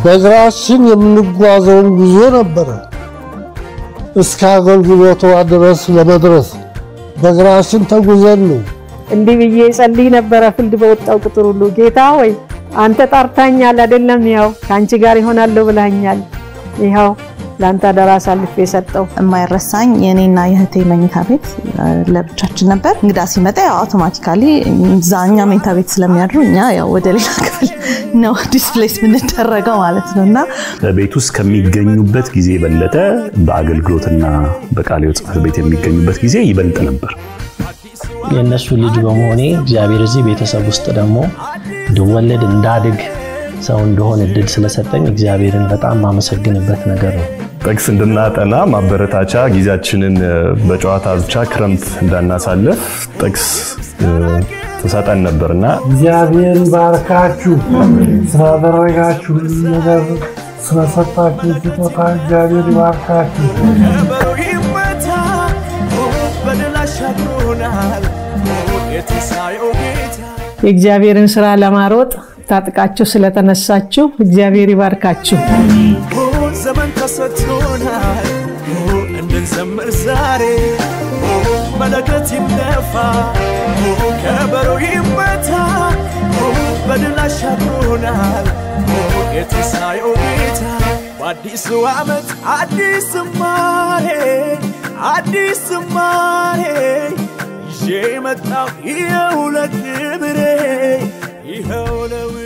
በእግራችን የምንጓዘውን ጉዞ ነበረ። እስከ አገልግሎቷ ድረስ ለመድረስ በእግራችን ተጉዘን ነው። እንዲህ ብዬ ጸልይ ነበረ ፍልድ በወጣው ቁጥር ሁሉ ጌታ ሆይ አንተ ጠርታኛል አይደለም? ያው ከአንቺ ጋር ይሆናለሁ ብለኸኛል። ይኸው ለአንተ አደራ አሳልፌ የሰጠው የማይረሳኝ የእኔና የእህቴ መኝታ ቤት ለብቻችን ነበር። እንግዳ ሲመጣ ያው አውቶማቲካሊ እዛ እኛ መኝታ ቤት ስለሚያድሩ እኛ ያው ወደ ሌላ ክፍል ነው ዲስፕሌስ የምንደረገው ማለት ነው እና ቤት ውስጥ ከሚገኙበት ጊዜ የበለጠ በአገልግሎትና በቃለ ሕይወት ጽሕፈት ቤት የሚገኙበት ጊዜ ይበልጥ ነበር። የእነሱ ልጅ በመሆኔ እግዚአብሔር እዚህ ቤተሰብ ውስጥ ደግሞ እንድወለድ እንዳድግ ሰው እንደሆን እድል ስለሰጠኝ እግዚአብሔርን በጣም ማመሰግንበት ነገር ነው። ጥቅስ እንድናጠና ማበረታቻ ጊዜያችንን በጨዋታ ብቻ ክረምት እንዳናሳልፍ ጥቅስ ትሰጠን ነበርና እግዚአብሔር ይባርካችሁ። ስላደረጋችሁ ነገር ስለሰጣችሁ ስጦታ እግዚአብሔር ይባርካችሁ። ከበሮ ይመታ በድል አሻግሮናል የትንሣኤው ጌታ የእግዚአብሔርን ስራ ለማሮጥ ታጥቃችሁ ስለተነሳችሁ እግዚአብሔር ይባርካችሁ። ዘመን ተሰጥቶናል እንድንዘምር ዛሬ መለከት ይነፋ ከበሮ ይመታ በድል አሻግሮናል የትንሣኤው ጌታ በአዲሱ ዓመት አዲስ ዝማሬ አዲስ ዝማሬ ይዤ መጣሁ ይኸው ለክብሬ ይኸው ለው